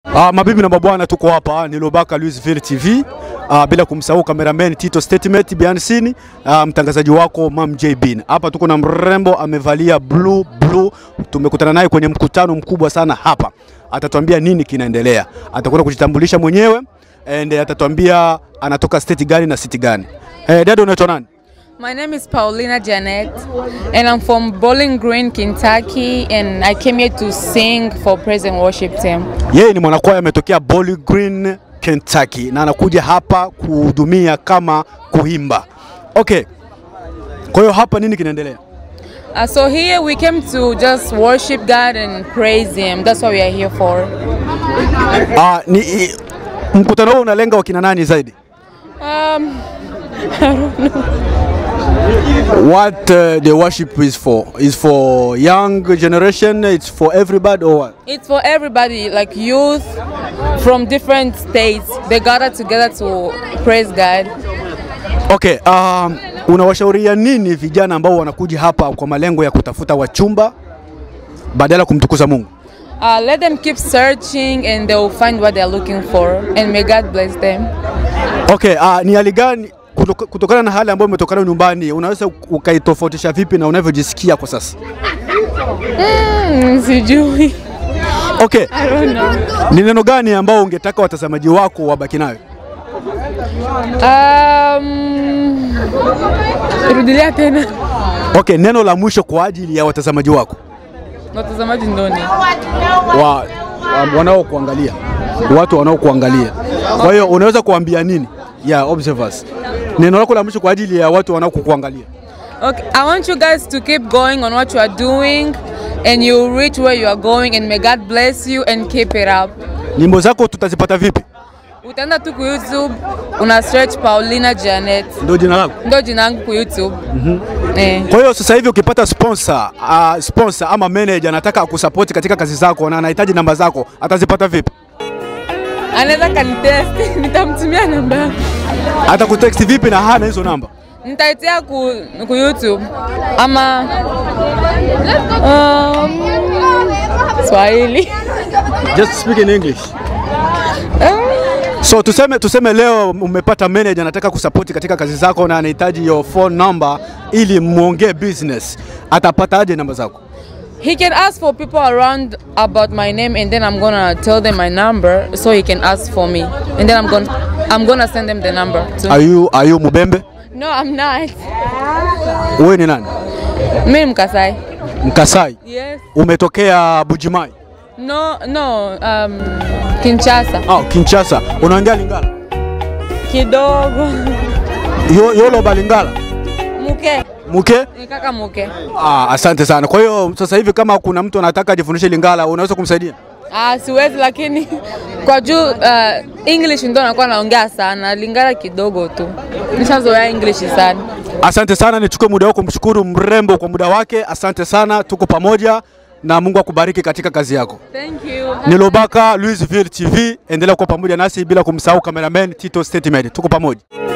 Uh, mabibi na mabwana, tuko hapa ni Lobaka Louisville TV. Uh, bila kumsahau cameraman Tito Statement behind scene, uh, mtangazaji wako Mam J Bin. Hapa tuko na mrembo amevalia blue blue. Tumekutana naye kwenye mkutano mkubwa sana hapa. Atatuambia nini kinaendelea. Atakwenda kujitambulisha mwenyewe and atatuambia anatoka state gani na city gani. Eh, dada unaitwa nani? My name is Paulina Janet, and I'm from Bowling Green, Kentucky, and I came here to sing for praise and worship team. Yeye ni mwanakwaya ametokea Bowling Green, Kentucky na anakuja hapa kuhudumia kama kuimba. Okay. Kwa hiyo hapa nini kinaendelea? Uh, so here we came to just worship God and praise Him. That's what we are here for. Ah, ni i, mkutano huu unalenga wakina nani zaidi? Um, What uh, the worship is for? Is for young generation, it's for everybody or what? it's for everybody, like youth from different states. They gather together to praise God. Okay, um, unawashauria nini vijana ambao wanakuja hapa kwa malengo ya kutafuta wachumba badala ya kumtukuza Mungu? Uh, let them keep searching, and they will find what they're looking for. And may God bless them. Okay, uh, ni hali gani kutoka- kutokana na hali ambayo umetokana nyumbani, unaweza ukaitofautisha vipi na unavyojisikia kwa sasa? Mm, sijui. Okay, I don't know. ni neno gani ambao ungetaka watazamaji wako wabaki nayo? Um, rudilia tena. Okay, neno la mwisho kwa ajili ya watazamaji wako Watazamaji ndoni. wa, wa, wanaokuangalia watu wanaokuangalia. Kwa hiyo unaweza kuambia nini ya observers? Neno lako la mwisho kwa ajili ya watu wanaokuangalia. Okay, I want you guys to keep going on what you are doing and you reach where you are going and may God bless you and keep it up. Nyimbo zako tutazipata vipi? Utaenda tu ku YouTube, una search Paulina Janet. Ndio jina lako. Ndo jina yangu ku YouTube. Eh. Kwa hiyo sasa hivi ukipata sponsor, uh, sponsor ama manager anataka akusupport katika kazi zako na anahitaji namba zako, atazipata vipi? Anaweza kanitest, nitamtumia namba. yangu. Atakutext vipi na hana hizo namba? Nitaitia ku, ku YouTube ama um, Swahili. Just speak in English. So tuseme, tuseme leo umepata manager anataka kusupport katika kazi zako na anahitaji your phone number ili muongee business, atapata aje namba zako? He can ask for people around about my name, and then I'm gonna tell them my number, so he can ask for me, and then I'm gonna I'm gonna send them the number. Too. Are you, are you Mubembe? No, I'm not. Wewe ni nani? Me Mkasai. Mkasai. Yes. Umetokea Bujimai? No, no. Um, Kinshasa. Ah, Kinshasa. Unaongea Lingala? Kidogo. Yo, yolo Lingala? Muke. Muke? Ni kaka Muke. Ah, asante sana. Kwa hiyo sasa hivi kama kuna mtu anataka ajifundishe Lingala, unaweza kumsaidia? Ah, siwezi lakini kwa juu uh, English ndo nakuwa naongea sana, Lingala kidogo tu. Nishazoea English sana. Asante sana, nichukue muda wako kumshukuru mrembo kwa muda wake. Asante sana, tuko pamoja na Mungu akubariki katika kazi yako. Thank you. Ni Lobaka Louisville TV, endelea kuwa pamoja nasi bila kumsahau cameraman Tito Statement. Tuko pamoja.